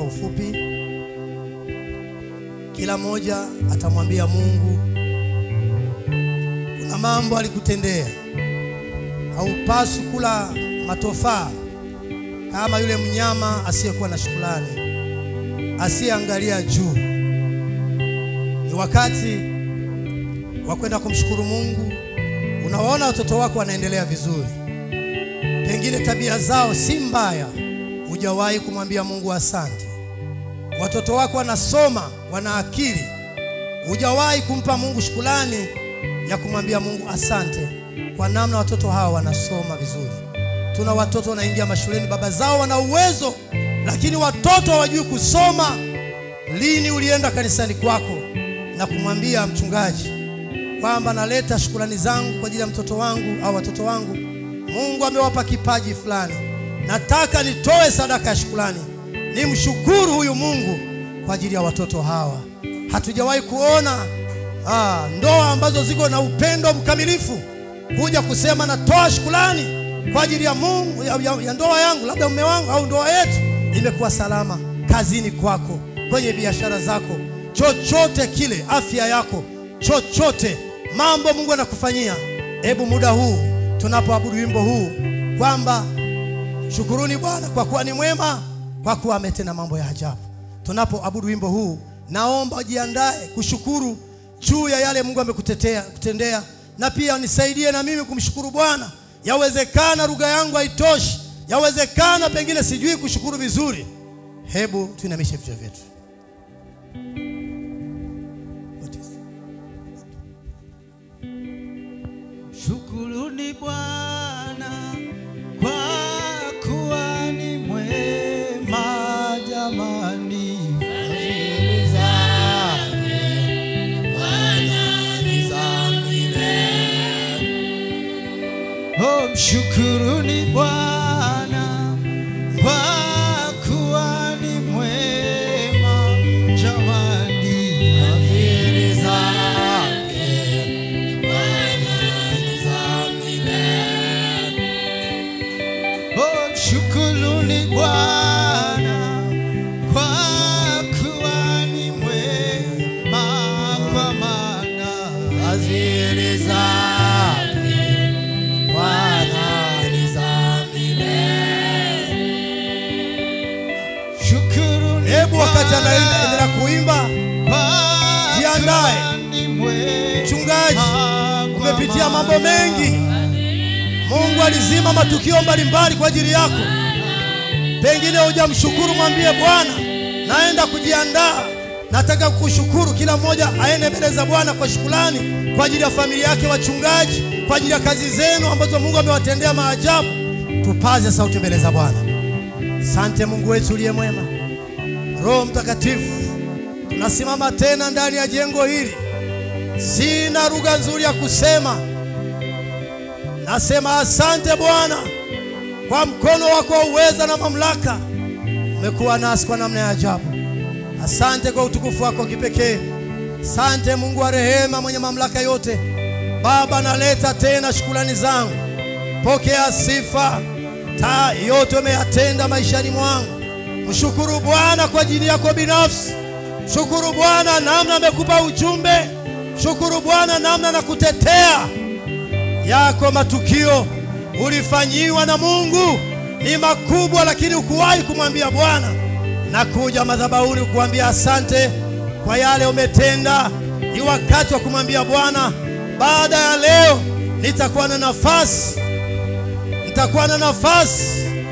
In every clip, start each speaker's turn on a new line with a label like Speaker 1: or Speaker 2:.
Speaker 1: kwa ufupi. Kila mmoja atamwambia Mungu kuna mambo alikutendea. Haupaswi kula matofaa kama yule mnyama asiyekuwa na shukrani, asiyeangalia juu. Ni wakati wa kwenda kumshukuru Mungu. Unawaona watoto wako wanaendelea vizuri, pengine tabia zao si mbaya, hujawahi kumwambia Mungu asante. Watoto wako wanasoma, wana akili, hujawahi kumpa Mungu shukrani ya kumwambia Mungu asante kwa namna watoto hawa wanasoma vizuri. Tuna watoto wanaingia mashuleni, baba zao wana uwezo, lakini watoto hawajui kusoma. Lini ulienda kanisani kwako na kumwambia mchungaji kwamba naleta shukrani zangu kwa ajili ya mtoto wangu au watoto wangu? Mungu amewapa kipaji fulani, nataka nitoe sadaka ya shukrani, nimshukuru huyu Mungu kwa ajili ya watoto hawa. Hatujawahi kuona ah, ndoa ambazo ziko na upendo mkamilifu kuja kusema natoa shukrani kwa ajili ya Mungu ya, ya, ya ndoa yangu, labda mume wangu au ndoa yetu imekuwa salama. Kazini kwako, kwenye biashara zako, chochote kile, afya yako, chochote mambo Mungu anakufanyia. Hebu muda huu tunapoabudu wimbo huu kwamba shukuruni Bwana kwa kuwa ni mwema, kwa kuwa ametenda mambo ya ajabu. Tunapoabudu wimbo huu, naomba ujiandae kushukuru juu ya yale Mungu amekutetea kutendea, na pia nisaidie na mimi kumshukuru Bwana. Yawezekana lugha yangu haitoshi, yawezekana pengine sijui kushukuru vizuri. Hebu tuinamishe vichwa vyetu.
Speaker 2: Shukuruni Bwana kwa kuwa ni mwema jamani. Fadhili zake Bwana ni za milele. Oh, mshukuruni Bwana kwa kuwa ni mwema jamani. Fadhili zake Oh, shukuruni Bwana kwa kuwa ni mwema, kwa maana fadhili zake Bwana ni za milele. Shukuruni
Speaker 1: Hebu wakati
Speaker 2: Bwana
Speaker 1: anaendelea kuimba,
Speaker 2: kwa
Speaker 1: jiandae.
Speaker 2: kuwa ni mwema,
Speaker 1: Mchungaji,
Speaker 2: kwa
Speaker 1: umepitia mambo
Speaker 2: maana
Speaker 1: mengi. Mungu alizima matukio mbalimbali kwa ajili yako. Pengine hujamshukuru, mwambie Bwana, naenda kujiandaa, nataka kukushukuru. Kila mmoja aende mbele za Bwana kwa shukrani kwa ajili ya familia yake, wachungaji, kwa ajili ya kazi zenu ambazo Mungu amewatendea maajabu. Tupaze sauti mbele za Bwana. Sante Mungu wetu uliye mwema, Roho Mtakatifu, tunasimama tena ndani ya jengo hili. Sina lugha nzuri ya kusema, nasema asante Bwana kwa mkono wako wa uweza na mamlaka. Umekuwa nasi kwa namna ya ajabu. Asante kwa utukufu wako kipekee. Asante Mungu wa rehema, mwenye mamlaka yote. Baba, naleta tena shukrani zangu, pokea sifa. Taa yote umeyatenda maishani mwangu. Mshukuru Bwana kwa ajili yako binafsi. Shukuru Bwana namna amekupa ujumbe. Shukuru Bwana namna na kutetea yako matukio ulifanyiwa na Mungu ni makubwa, lakini ukuwahi kumwambia Bwana. Nakuja madhabahuni kukuambia asante kwa yale umetenda. Ni wakati wa kumwambia Bwana, baada ya leo nitakuwa na nafasi, nitakuwa na nafasi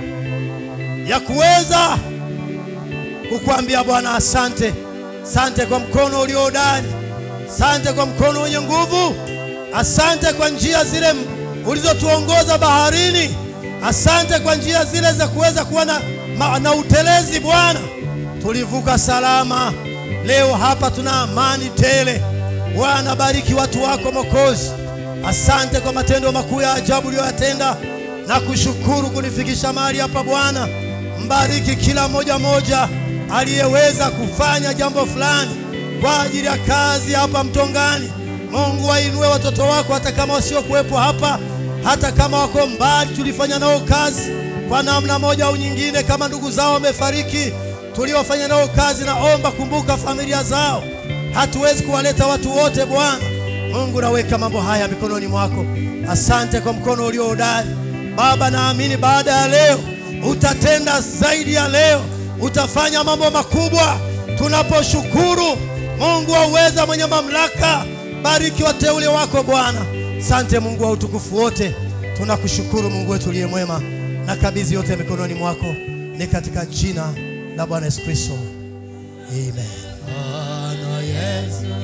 Speaker 1: ya kuweza kukuambia Bwana asante. Asante kwa mkono ulio hodari, asante kwa mkono wenye nguvu, asante kwa njia zile ulizotuongoza baharini, asante kwa njia zile za kuweza kuwa na, ma- na utelezi Bwana. Tulivuka salama, leo hapa tuna amani tele. Bwana, bariki watu wako Mwokozi. Asante kwa matendo makuu ya ajabu uliyoyatenda na kushukuru kunifikisha mahali hapa Bwana. Mbariki kila moja moja aliyeweza kufanya jambo fulani kwa ajili ya kazi hapa Mtongani. Mungu wainue watoto wako, hata kama wasiokuwepo hapa, hata kama wako mbali, tulifanya nao kazi kwa namna moja au nyingine. Kama ndugu zao wamefariki, tuliofanya nao kazi, naomba kumbuka familia zao. Hatuwezi kuwaleta watu wote Bwana Mungu, naweka mambo haya mikononi mwako. Asante kwa mkono ulio hodari Baba, naamini baada ya leo utatenda zaidi ya leo, utafanya mambo makubwa tunaposhukuru. Mungu wa uweza, mwenye mamlaka, bariki wateule wako Bwana. Sante Mungu wa utukufu wote, tunakushukuru Mungu wetu uliye mwema, na kabidhi yote mikononi mwako, ni katika jina la Bwana Yesu Kristo, amen.
Speaker 2: Bwana Yesu,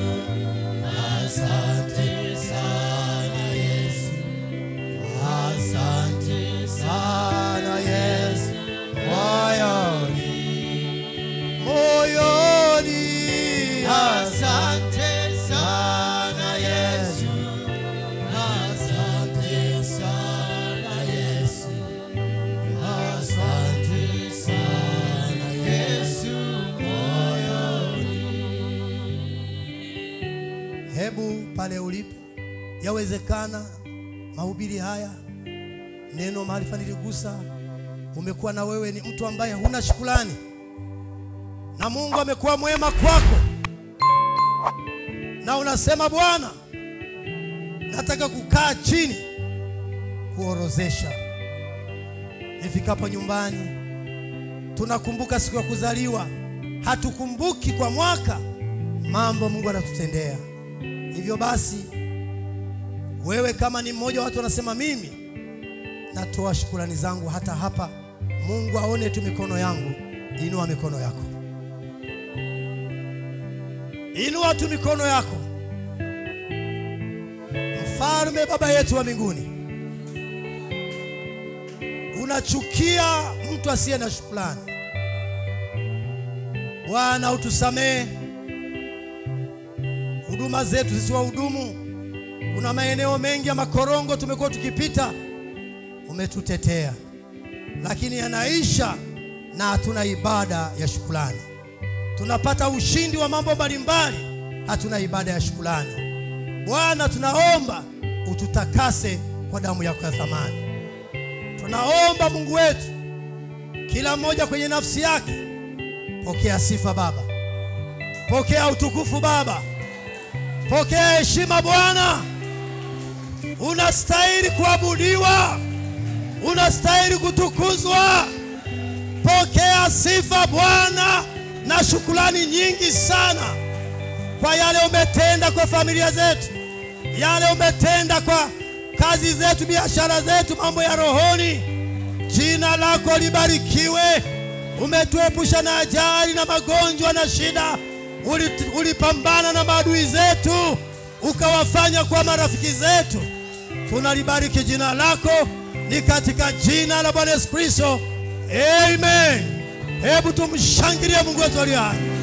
Speaker 2: asante sana Yesu, asante sana Yesu, moyoni,
Speaker 1: Moyoni
Speaker 2: asante sana Yesu, asante sana Yesu, asante sana Yesu, moyoni.
Speaker 1: Hebu pale ulipo, yawezekana mahubiri haya, neno maarifa niligusa, umekuwa na wewe ni mtu ambaye huna shukrani, na Mungu amekuwa mwema kwako, na unasema Bwana, nataka kukaa chini kuorozesha. Nifikapo nyumbani, tunakumbuka siku ya kuzaliwa, hatukumbuki kwa mwaka mambo Mungu anatutendea. Hivyo basi, wewe kama ni mmoja wa watu wanasema, mimi natoa shukurani zangu hata hapa, Mungu aone tu mikono yangu, inua mikono yako, inua tu mikono yako. Mfalme Baba yetu wa mbinguni, unachukia mtu asiye na shukrani. Bwana, utusamehe huduma zetu sisi wahudumu, kuna maeneo mengi ya makorongo tumekuwa tukipita, umetutetea, lakini yanaisha na hatuna ibada ya shukrani. Tunapata ushindi wa mambo mbalimbali, hatuna ibada ya shukrani. Bwana, tunaomba ututakase kwa damu yako ya thamani. Tunaomba Mungu wetu, kila mmoja kwenye nafsi yake, pokea sifa Baba, pokea utukufu Baba, Pokea heshima Bwana, unastahili kuabudiwa, unastahili kutukuzwa. Pokea sifa Bwana na shukrani nyingi sana kwa yale umetenda kwa familia zetu, yale umetenda kwa kazi zetu, biashara zetu, mambo ya rohoni. Jina lako libarikiwe. Umetuepusha na ajali na magonjwa na shida Uli- ulipambana na maadui zetu ukawafanya kuwa marafiki zetu. Tunalibariki jina lako, ni katika jina la Bwana Yesu Kristo, amen. Hebu tumshangilie Mungu wetu aliye hai.